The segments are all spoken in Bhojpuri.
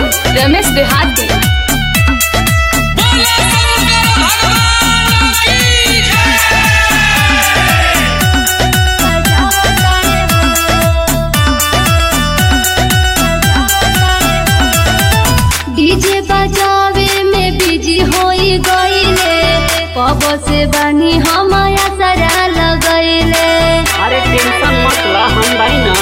रमेश देहाती बोले शंकर भगवान की जय डीजे बजावे में बिजी होई गईले कब से बनी हमाया सरा लगैले अरे टेंशन मत ला हम भाई ना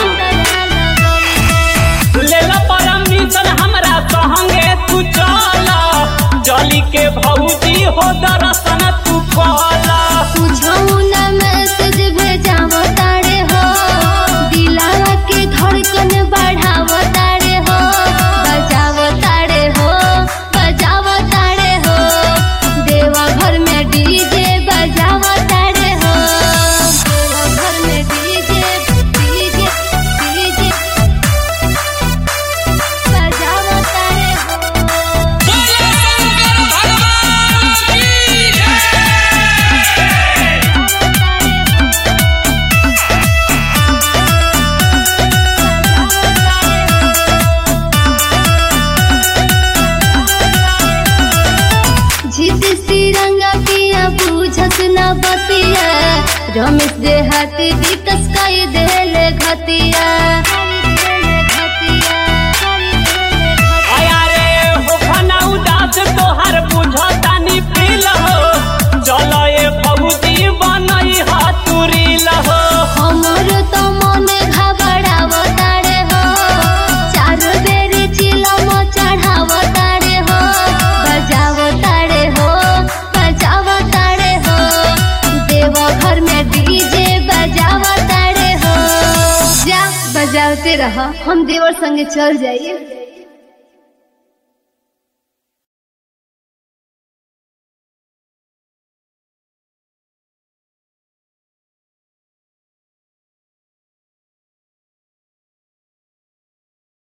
ले ला परमिशन हमरा संगे तू चल जली के भौजी हो दर्शन तू कला तुझऊ ना मैसेज भेजाव तारे हो दिलावा के धड़कन बढ़ाव तारे हो बजाव तारे हो बजाव तारे हो देवा घर में डीजे बजाव तारे हो देवा घर में डीजे डीजे डीजे बजाव तारे हो बोले शंकर भगवान की जय जिद तिरंगा पिया बुझत न बतिया रमेश देहाती विकस कई देले घतिया आया रे हो खाना उदास तोहर बुझतानी पील हो चल ए भौजी बनई हाथुरी लहो हमर तो मन घबराव तारे हो चार बेर चिलम चढ़ाव तारे हो बजाव तारे हो बजाव तारे हो देव घर में डीजे बजाव तारे हो जा बजावते रह हम देवर संगे चल जाइए